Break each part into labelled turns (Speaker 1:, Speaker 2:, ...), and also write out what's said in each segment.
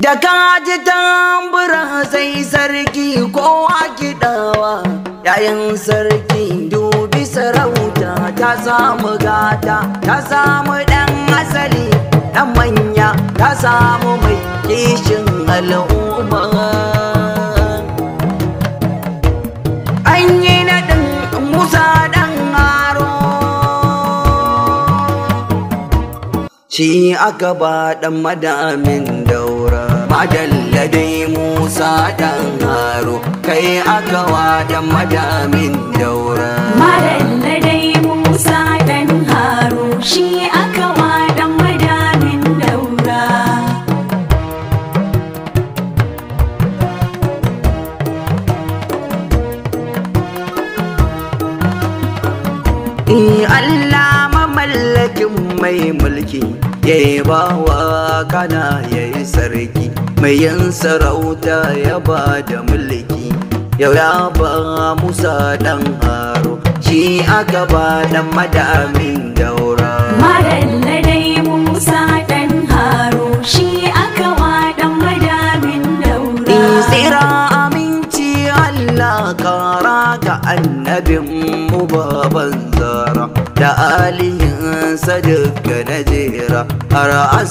Speaker 1: da kaji tambura sai sarki kowa kiɗawa yayin sarki dubi sarauta ta samu gata ta samu ɗan asali ɗan manya ta samu mai kishin al'umma an yi naɗin musa ɗan haro shi aka ba ɗan madamin daura madalla dai musa ɗan haro kai aka wa ɗan madamin daura
Speaker 2: Madalla dai Musa ɗan Haru shi aka wa ɗan madamin daura.
Speaker 1: Eh, Allah mamallakin mai mulki ya yi bawa kana ya yi sarki mai yin sarauta ya ba da mulki yau ya ba Musa ɗan haro shi aka ba ɗan madamin daura
Speaker 2: Madalla dai Musa ɗan Haru shi aka wa ɗan madamin daura.
Speaker 1: tsira aminci Allah kara ga annabin mu baban zara da alihin sadaka na jera har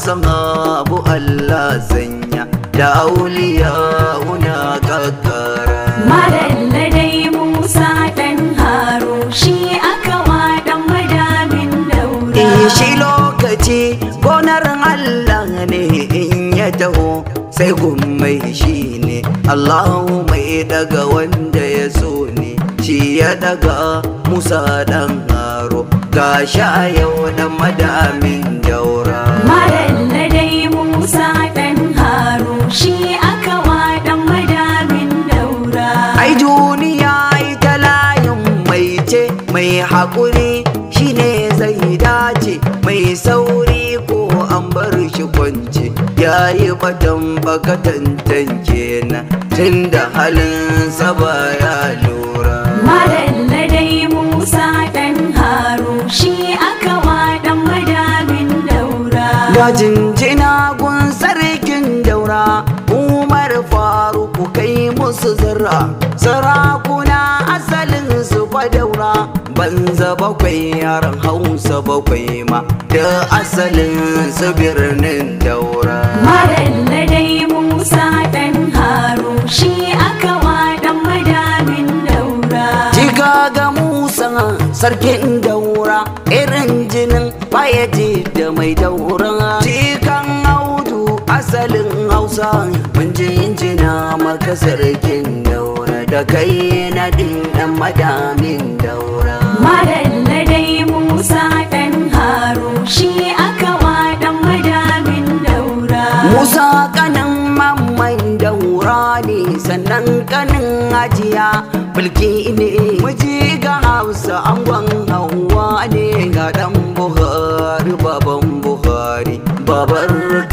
Speaker 1: asahabu Allah sanya da auliya una kakkara
Speaker 2: Madalla dai Musa ɗan Haru shi aka wa ɗan madamin daura.
Speaker 1: shi lokaci gonar Allah ne in ya taho sai mai shi ne Allahu mai daga wanda ya so ne shi ya daga Musa dan haro ga sha yau dan madamin daura
Speaker 2: Madalla dai Musa ɗan Haru shi aka wa ɗan madamin daura.
Speaker 1: ai duniya ita layin mai ce mai haƙuri shine zai dace mai sauri ko an bar shi kwance ya yi batan bakatantan kenan tun da halin saba ya lura
Speaker 2: Madalla dai Musa ɗan Haru shi aka wa ɗan madamin daura.
Speaker 1: da jinjina gun sarkin daura umar faruku kai musu zira sarakuna asalin su fa daura banza bakwai yaran hausa bakwai ma da asalin su birnin daura
Speaker 2: Madalla dai Musa ɗan Haru shi aka wa ɗan madamin daura.
Speaker 1: Jiga ga Musa sarkin daura irin jinin bayaji da mai daura. Jikan audu asalin hausa mun jinjina maka sarkin daura da kai na ɗan madamin daura.
Speaker 2: Madalla dai Musa ɗan Haru shi aka wa ɗan madamin daura.
Speaker 1: Musa kanin mamman daura ne sannan kanin ajiya mulki ne miji ga hausa angon hawa ne ga dan buhari baban buhari babar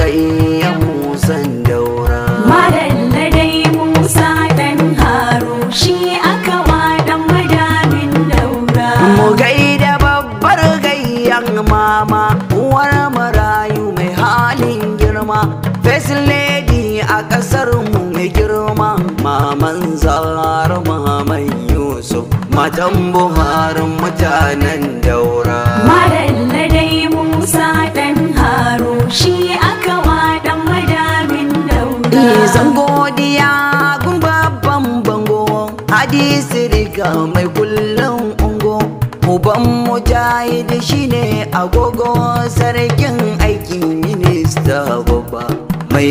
Speaker 1: kai musan daura
Speaker 2: Madalla dai Musa ɗan Haru shi aka wa ɗan madamin daura.
Speaker 1: mu gaida babbar gayyan mama uwar marayu mai halin girma first lady a kasar mu mai girma maman zara maman yusuf matan buharin mutanen daura
Speaker 2: Madalla dai Musa ɗan Haru shi aka wa ɗan madamin daura.
Speaker 1: Izan godiya gun babban bango hadisi riga mai kullum ungo uban mujahid shine agogo sarkin aiki minista babba mai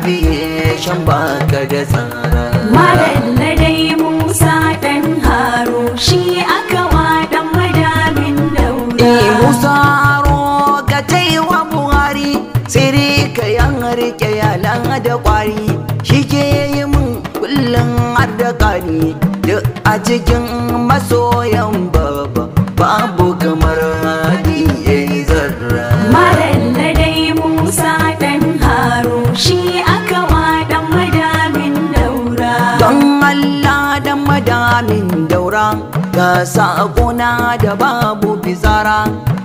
Speaker 1: aviation baka da tsara
Speaker 2: Madalla dai Musa ɗan Haru shi aka wa ɗan madamin daura.
Speaker 1: Eh Musa aro ka taiwa Buhari sai ka yan rike yalan da kwari shi ke yi min kullum har da kari duk a cikin masoyan baba babu kamar hadi ya yi zarra
Speaker 2: Madalla dai Musa ɗan Haru shi aka wa ɗan madamin daura.
Speaker 1: don Allah da madamin daura ga sakona da babu bizara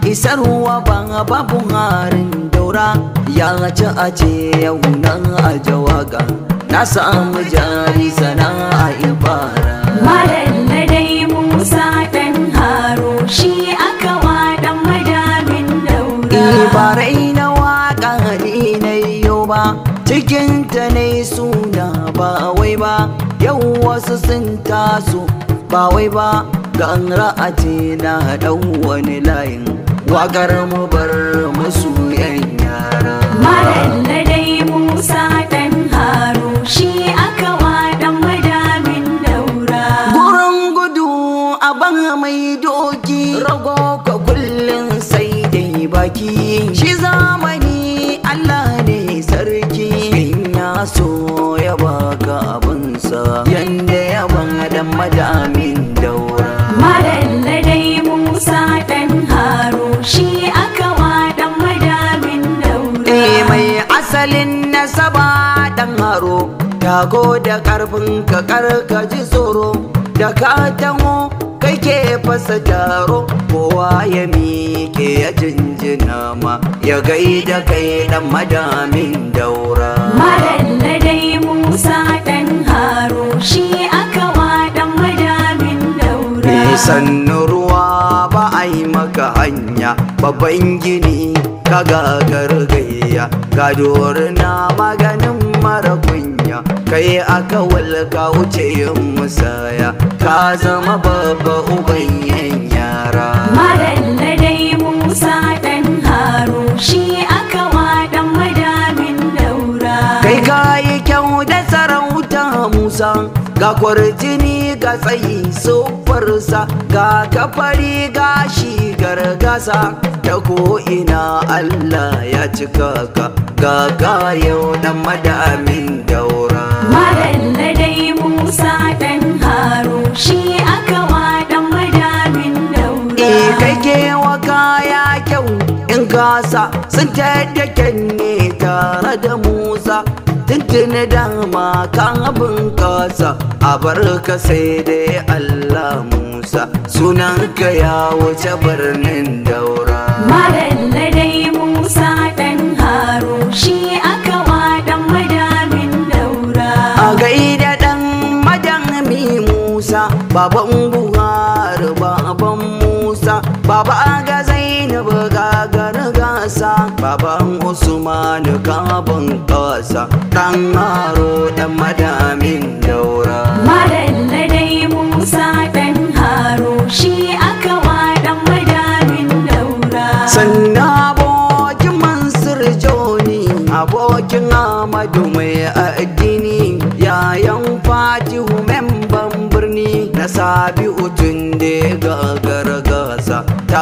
Speaker 1: isarwa ba babu harin daura ya ci a ce yau nan a jawaga na samu jari sana'a ibara
Speaker 2: Madalla dai Musa ɗan haro shi aka waɗan madamin daura.
Speaker 1: Ibarai na waka ni na yau ba cikinta ne suna ba wai ba yau wasu sun taso ba wai ba gan ra'ati na ɗan wani layin wakar mu bar musu yan yara
Speaker 2: Madalla dai Musa ɗan haro shi aka waɗan madamin daura.
Speaker 1: gurin gudu a ban mai doki rago ka kullum sai dai baki shi zamani Allah ne sarki in ya so ya baka abinsa yanda ya ban dan madamin daura
Speaker 2: Madalla dai Musa ɗan haro shi aka waɗan madamin daura.
Speaker 1: Eh mai asalin nasaba dan haro Tago da karfin ka karka ji tsoro Da ka taho kai ke fasa taro Kowa ya miƙe ya jinjina ma Ya gaida kai dan madamin daura
Speaker 2: Madalla dai Musa ɗan haro shi aka waɗan madamin daura.
Speaker 1: Nisan ruwa ba a yi maka hanya babban gini ka gagar gayya ga na maganin mara kunya kai aka walka wuce yin musaya ka zama babba uban yan yara
Speaker 2: Madalla dai Musa ɗan haro shi aka waɗan madamin daura.
Speaker 1: kai ka yi kyau da sarauta musa ga kwarjini ga tsayi siffarsa ga kafari ga shi gargasa ta ko'ina allah ya cika ka ga kayo dan madamin daura
Speaker 2: Madalla dai Musa ɗan haro shi aka waɗan madamin daura.
Speaker 1: E kai ke wa kaya kyau in gasa sun tattake ne tare da Musa tuntuni dama kan abin kasa a barka sai dai Allah Musa sunanka ya wuce birnin daura
Speaker 2: Madalla dai Musa ɗan haro shi aka waɗan madamin daura.
Speaker 1: a gaida dan madami Musa baban Buhari baban Musa baba ga Zainab ga gargasa baban Usman gaban kasa dan haro dan madamin daura
Speaker 2: Madalla dai Musa ɗan haro shi aka waɗan madamin daura.
Speaker 1: sannan abokin Mansur Joni abokin Ahmadu mai addini yayan Fatihu memban birni na Sabi'u tun da gagara gasa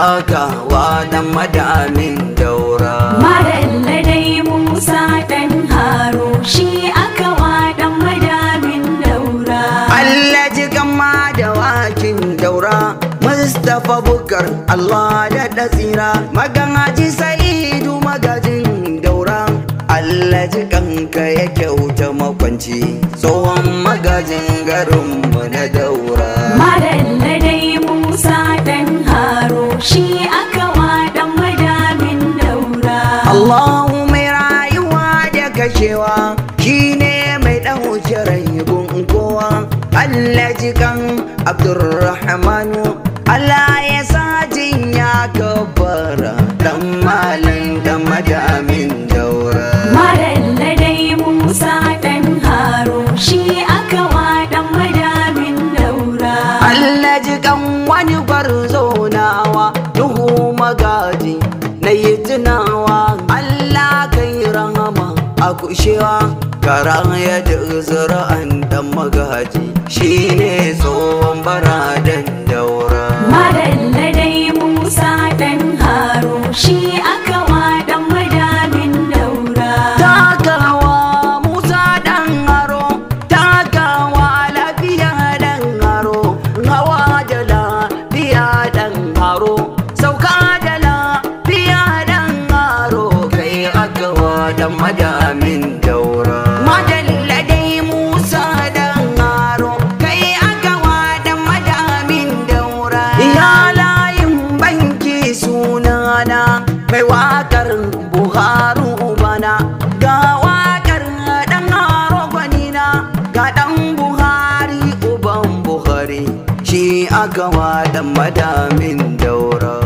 Speaker 1: takawa dan madamin daura
Speaker 2: Madalla dai Musa ɗan haro shi aka waɗan madamin daura.
Speaker 1: Allah ji gama da wakin daura Mustapha Bukar Allah da da tsira Magaji Sa'idu magajin daura Allah ji kanka ya kyauta makwanci Tsohon magajin garinmu na daura
Speaker 2: Madalla dai Musa ɗan haro shi aka waɗan madamin daura.
Speaker 1: Allahu mai rayuwa da kashewa shine mai ɗauke raibun kowa Allah jikan Abdurrahmanu Allah ya sa ya kafara dan malam da madamin daura
Speaker 2: Madalla dai Musa ɗan haro shi aka waɗan madamin daura.
Speaker 1: Allah jikan wani gwarzo nawa Nuhu magaji na yi tunawa Allah kai rahama a kushewa karan ya da zura'an dan magaji shine tsohon baradan daura
Speaker 2: Madalla dai Musa ɗan haro shi aka waɗan madamin daura.
Speaker 1: takawa musa dan haro takawa lafiya dan haro hawa da lafiya dan haro sauka da lafiya dan haro kai agawa dan madamin daura madalla dai musa dan haro kai agawa dan madamin daura ya layin banki suna aka waɗan madamin daura